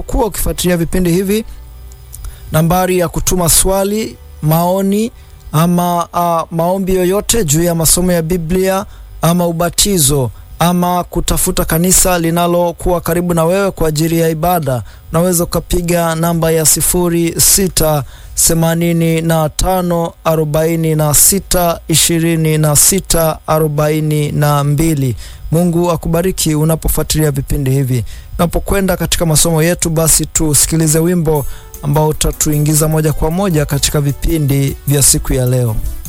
unapokuwa ukifuatilia vipindi hivi, nambari ya kutuma swali, maoni ama uh, maombi yoyote juu ya masomo ya Biblia ama ubatizo ama kutafuta kanisa linalokuwa karibu na wewe kwa ajili ya ibada, unaweza ukapiga namba ya sifuri sita themanini na tano arobaini na sita ishirini na sita arobaini na mbili. Mungu akubariki unapofuatilia vipindi hivi. Unapokwenda katika masomo yetu, basi tusikilize wimbo ambao utatuingiza moja kwa moja katika vipindi vya siku ya leo.